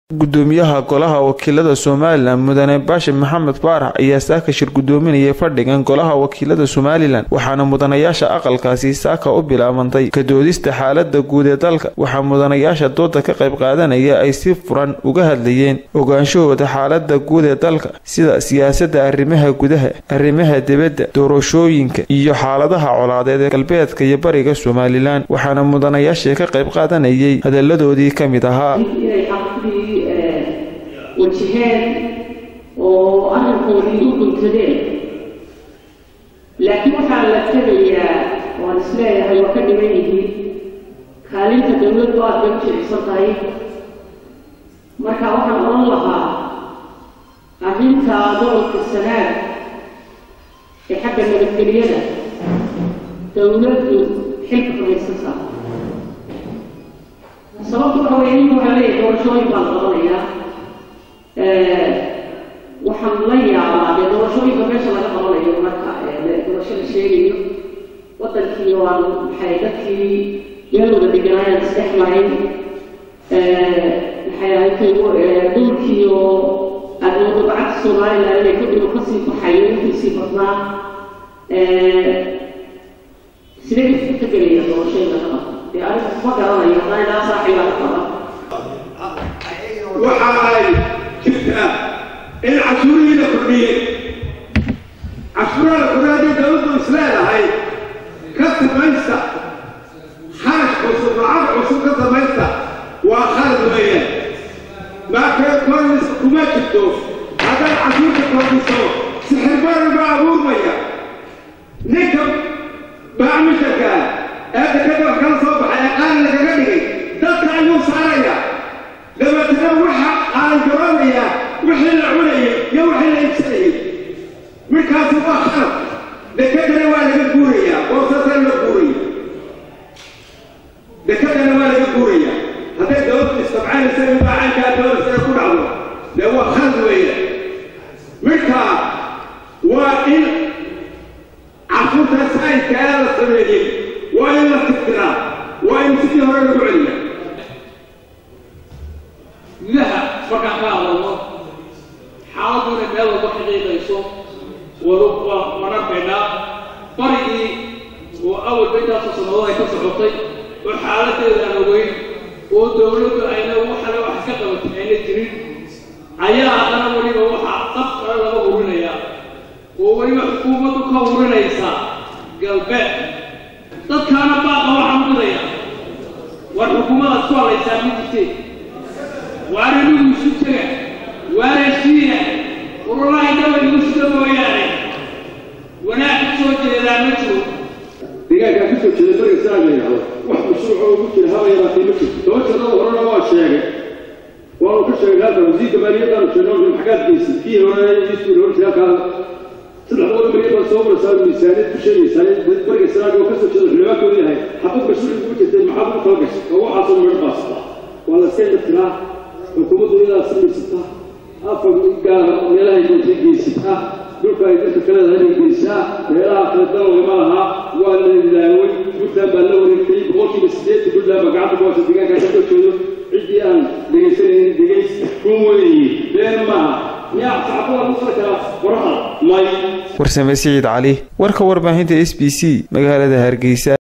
gudoomiyaha golaha wakiilada somalilan mudane baashe maxamed baarax ayaa saaka shir gudoominayay fadhigan golaha wakiilada somalilan waxaana mudanayaasha aqalkaasi saaka u bilaabantay ka doodista xaalada guud ee dalka waxaa mudanayaasha dooda ka qayb qaadanaya ay si furan uga hadlayeen ogaanshahooda xaalada guud ee dalka sida siyaasada arrimaha gudaha arrimaha dibadda doorashooyinka iyo xaaladaha colaadeed ee galbeedka iyo bariga somalilan waxaana mudanayaashii ka qayb qaadanayay hadaladoodii ka mid ahaa wajaheen oo arrinkoodii u guntadeen laakiin waxaa la tegayaa waan isleeyahay waa ka dhiban yihiin kaalinta dawladdu aad bay u jilicsan tahay marka waxaan odhan lahaa arrinta gobolka sanaag ee xagga nabadgeliyada dawladdu xilka fadhiisantaa sababtu waxa weeye ninka waxaa leeyahay doorashooyin baa la qabanayaa waxaan la yaabaa dee doorashooyinka meesha laga qabanayo marka doorasho la sheegayo wadankii waan maxay dadkii meelooda deganaayaan isdhex marin maxay ahayd dhulkii oo aadooda bacadka somalilan inay kadib kasii baxayo intiisii badnaa sidee isku tegelaya doorashooyinka qaba dee aniga ma garanayo haddana ilaa saaxiibaa ka qaba waxa ay jirtaa in cashuurihii la kordhiyey cashuuraha la kordhiya haddii dawladdu is leedahay ka samaysta kharash cusub lacag cusub ka samaysta waa khalad weeyaan maakee kornis kuma jirto haddaad cashuurta kordhiso sixirbaran baa abuurmaya ninka baacmisharka ee dekada wax kala soo baxay ee qaali lagaga dhigay dadka ayuu saaraya dabeetana waxa qaangaroonaya wixii la cunayay iyo wixii la iibsanayay markaasi waa khalad dekadana waa laga guurayaa boosasana la guuraya dekadana waa laga guuraya hadday dawladdu istabcaanaysa in baacaankaa dawladda ku dhacdo dee waa khalad weeye marka waa in cashuurta sayidka ee la sameeyey waa in la tirtiraa waa in sidii hore lagu celiya gudaha markaan ka hadalno xaaladdu inay meel walba xaqiiqayso waan arkaynaa barigii oo awalba intaasoo sannadood ay ka socotay oo xaaladeeda aan ogeyn oo dawladdu ayna waxale wax ka qabatay ayna jirin ayaa haddana weliba waxaa dab kale laga hurinayaa oo weliba xukuumaddu ka hurinaysa galbeed dadkaana baaqa waxaa mudaya war xukuumadaad ku hadlaysaa ma jirteen waana nigu isu tega waana shiina ururaha dhawa igu sida mooyaane wanaag ka soo jeedaa ma jiro deegaankaa ka soo jeeda bariga sanaag la yidhahdo wax mashruuc oo ugu jira haba yaraatee ma jirto toban jannada horena waa sheegay waanu ka sheegay halka wasiirka maaliyaddaanu sheegno maxagaad geysay kii hore isuu hor jira halkaa saddex boqol milyan baa soo maraysaa miisaaniyad ku sheegaysaa dad bariga sanaag oo ka soo jeeda xildhibaankooda yahay xabad mashruuc ugu jirtay maxaad ugu kala gashay oo waxaasoo midho baasata waa la iska dhatiraa xukuumaddu iyadaa samaysata afar gaara meelahay doonta geysataa dhulka ay dadka kaleeda inay geysaa meelaha kale dalogama lahaa waa la ilaaway puntland baa la wareegtay boqolkiiba siddeetan puntland baa gacanta ku haysa deegaankaa ka soo jeedo ciddii aan dhegaysanaynin dhegays kun weeye been maaha miyaa saxaafada ku soo karaa qoraha may warsame siciid cali warka warbaahinta s b c magaalada hargeysa